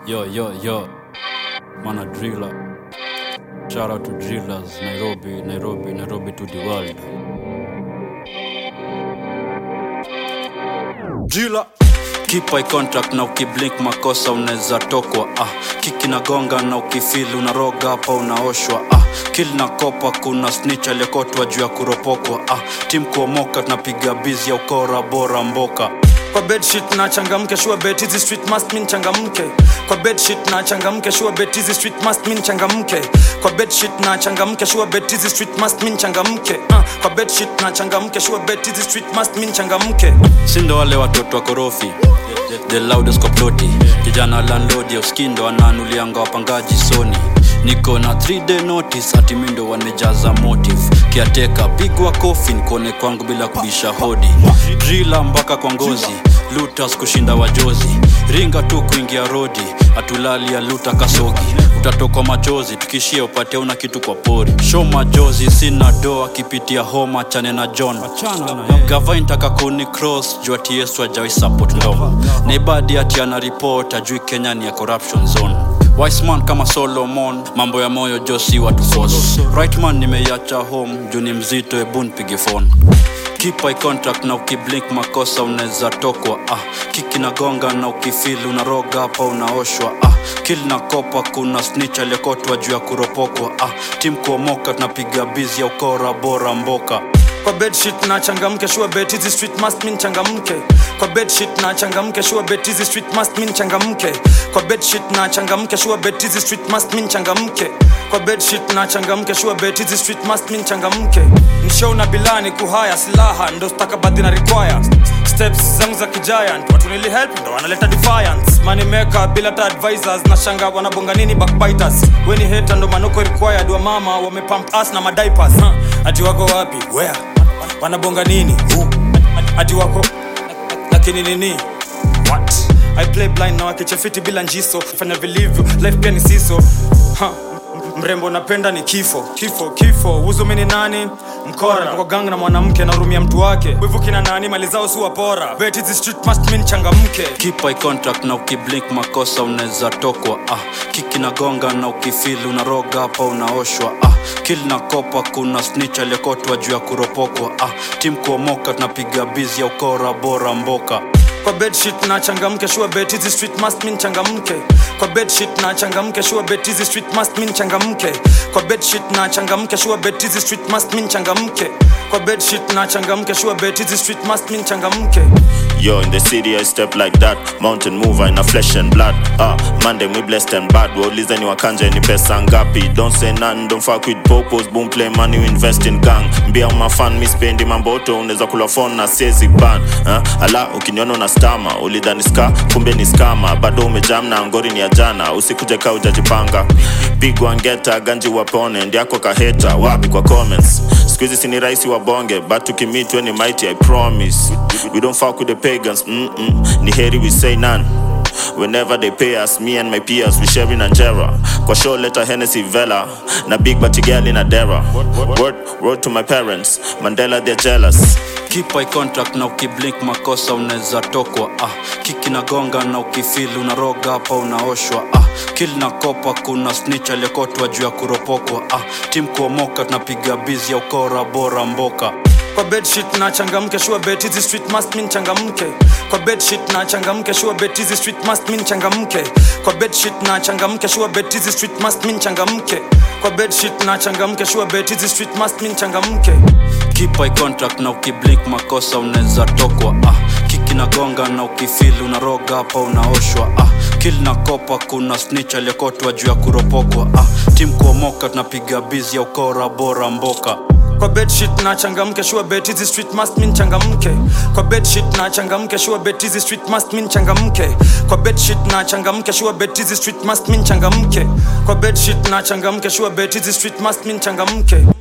Yo, yo, yo. Mana driller. Shout out to drillers. Nairobi, Nairobi, Nairobi to the world. Driller. Keep eye contact na ukiblink makosa unaweza tokwa ah. Kiki na gonga na ukifili unaroga hapa unaoshwa ah. Kill na kopa kuna snitch aliyekotwa juu ya kuropokwa ah. Tim kuomoka tunapiga bizi ya ukora bora mboka kwa bedsheet na changamke sure bet hizi street must mean changamke kwa bedsheet na changamke sure bet hizi street must mean changamke kwa bedsheet na changamke sure bet hizi street must mean changamke uh, kwa bedsheet na changamke sure bet hizi street must mean changamke sindo wale watoto wa korofi the loudest koploti kijana landlord ya uskindo anaanulianga wapangaji soni niko na 3 day notice hati mindo wamejaza motive kiateka pigwa kofi nikone kwangu bila kubisha hodi drila mpaka kwa ngozi lutas kushinda wajozi ringa tu kuingia rodi atulali ya luta kasogi utatokwa machozi tukishia upate una kitu kwa pori show majozi sina doa kipitia homa chane na john gava intaka kuni cross juu ati yesu ajawai support ndo naibadi ati ana report ajui kenya ni ya corruption zone Wiseman kama Solomon, mambo ya moyo josi watu force. Right man nimeiacha home, juu ni mzito, ebu nipige phone. Keep eye contact na ukiblink makosa unaweza tokwa ah. Kiki na gonga na ukifili unaroga hapa unaoshwa ah. Kill na kopa kuna snitch aliyekotwa juu ya kuropokwa ah. Tim kuomoka tunapiga bizi ya ukora bora mboka kwa bedsheet na changamke sure bet hizi street must mean changamke kwa bedsheet na changamke sure bet hizi street must mean changamke kwa bedsheet na changamke sure bet hizi street must mean changamke kwa bedsheet na changamke sure bet hizi street must mean changamke mshow na bilani kuhaya silaha ndo stakabadhi na require steps zangu za kigiant watu nili help ndo wanaleta defiance money maker bila ta advisors na shanga wanabonga nini backbiters weni heta ndo manoko required wa mama wamepump us na madiapers huh? ati wako wapi where wanabonga nini Who? ati wako lakini nini what i play blind na wakichefiti bila njiso fanya vilivyo life pia ni siso ha. mrembo napenda ni kifo kifo kifo uzumi ni nani mkora kwa gang na mwanamke narumia mtu wake wivu kina nani mali zao si wapora bet hizi street must mean changamke Keep eye contact na ukiblink makosa unaweza tokwa ah. Kiki na gonga na ukifili unaroga hapa unaoshwa ah. Kill na kopa kuna snitch aliyekotwa juu ya kuropokwa ah. Tim kuomoka tunapiga bizi ya ukora bora mboka kwa bedsheet na changamke sure bet hizi street must mean changamke kwa bedsheet na changamke sure bet hizi street must mean changamke kwa bedsheet na changamke sure bet hizi street must mean changamke kwa bedsheet na changamke sure bet hizi street must mean changamke Yo, in the city I step like that Mountain mover in a flesh and blood Ah, Monday we blessed and bad Waulize ni wakanja ni pesa ngapi Don't say none, don't fuck with popos Boom play money, you invest in gang Mbia umafan, mi spendi mamboto Unaweza kula phone na siezi ban ah, Ala, ukiniona una stama Ulidhani ska, kumbe ni skama Bado umejam na ngori ni ya jana Usikuje ka ujajipanga Pigwa ngeta, ganji wapone Ndiako kaheta, wapi kwa comments Squeezy sini raisi wa bonge But tukimitwe ni mighty, I promise We don't fuck with the pagans Mm-mm. Ni heri we say none Whenever they pay us, me and my peers, we sharing Angera. Kwa show letter Hennessy Vela, na big batty girl in a dera. Word, word to my parents, Mandela they're jealous. Keep eye contact na ukiblink makosa unaweza tokwa ah. Kiki na gonga na ukifili unaroga hapa unaoshwa ah. Kill na kopa kuna snitch aliyekotwa juu ya kuropokwa ah. Tim kuomoka tunapiga bizi ya ukora bora mboka kwa bedsheet na changamke sure bet hizi street must mean changamke kwa bedsheet na changamke sure bet hizi street must mean changamke kwa bedsheet na changamke sure bet hizi street must mean changamke kwa bedsheet na changamke sure bet hizi street must mean changamke Keep eye contact na ukiblink makosa unaweza tokwa ah. Kiki na gonga na ukifili unaroga hapa unaoshwa ah. Kill na kopa kuna snitch aliyekotwa juu ya kuropokwa ah. Tim kuomoka tunapiga bizi ya ukora bora mboka kwa bedsheet na changamke sure bet hizi street must mean changamke kwa bedsheet na changamke sure bet hizi street must mean changamke kwa bedsheet na changamke sure bet hizi street must mean changamke kwa bedsheet na changamke sure bet hizi street must mean changamke